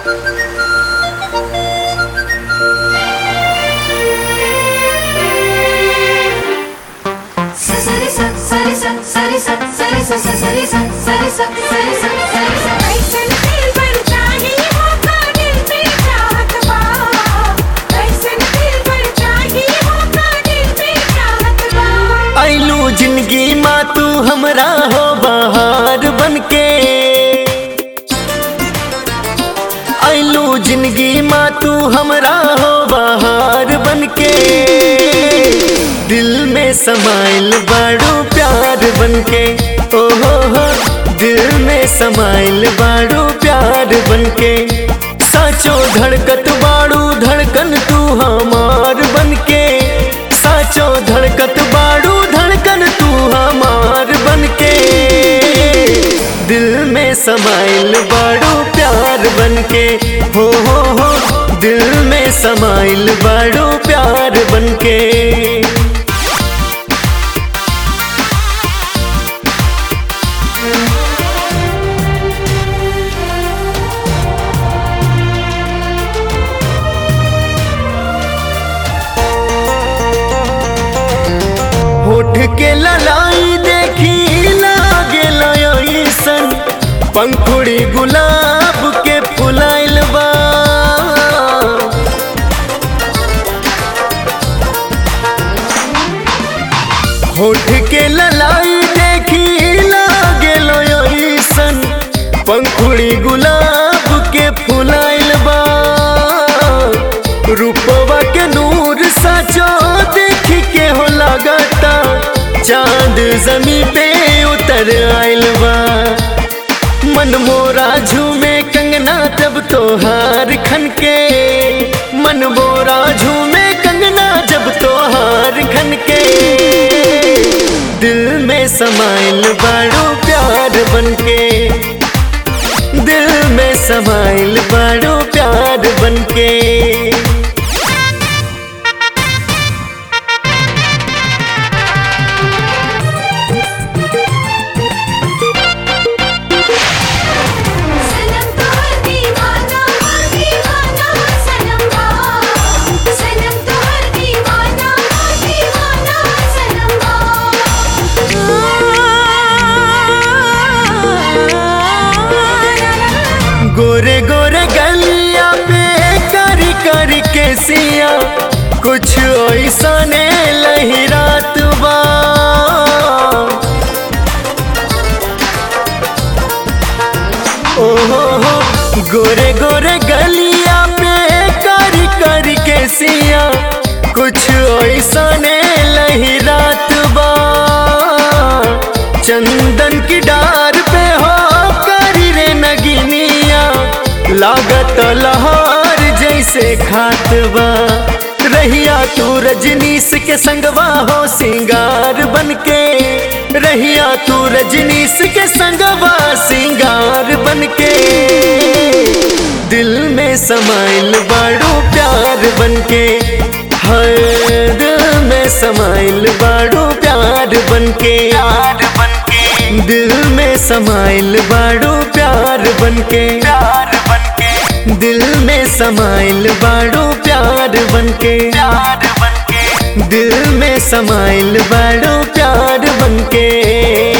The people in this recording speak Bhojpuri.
సరి స సరి స సరి స సరి స సరి స సరి స సరి స సరి స कैसन दिल पर चाही होका दिल पे चाहत बा कैसन दिल पर चाही होका दिल पे चाहत बा आइलू जिंदगी माँ तू हमरा हो बहार बनके आइलू जिंदगी माँ तू हमरा हो बहार बनके दिल में समाइल बाड़ू प्यार बनके ओ हो हो दिल में समाइल बाड़ू प्यार बनके साचो धड़कत बाड़ू धड़कन तू हमार बनके साचो धड़कत बाड़ू धड़कन तू हमार बनके दिल में समाइल बाड़ू प्यार बनके हो हो हो दिल में समाइल बाड़ू प्यार बनके होठ के ललाई देखी लागे लयसन पंखुड़ी गुलाब के फुलाइल बा होठ के ललाई देखी लागे लयसन पंखुड़ी गुलाब के फुलाइल बा रूपवा के नूर साचो देख के हो लगता चांद जमी पे उतर आइल बा मन मोरा झूमे कंगना तब तोहार खन के मन मोरा झूमे कंगना जब तोहार खन के दिल में समाइल बाड़ू प्यार बनके दिल में समाइल बाड़ू प्यार बनके सनम तो दीवाना दीवाना सनम बा सनम तो दीवाना दीवाना सनम बा गोरे गोरे गलिया पे करी करी के सिया कुछ ऐसा ने लहरात बा ओ हो हो गोरे गोरे गलिया पे करी करी के सिया कुछ ऐसा ने लहरात बा चंदन की डार पे हो करी रे नगिनिया लागत लहार जैसे खात बा रहिया तू रजनीश के संगवा हो सिंगार बनके रहिया तू रजनीश के संगवा सिंगार बनके दिल में समाइल बाड़ू प्यार बनके हर दिल में समाइल बाड़ू प्यार बनके प्यार बनके दिल में समाइल बाड़ू प्यार बनके प्यार बनके दिल में समाइल बाड़ू प्यार बनके प्यार बनके दिल में समाइल बाड़ू प्यार बनके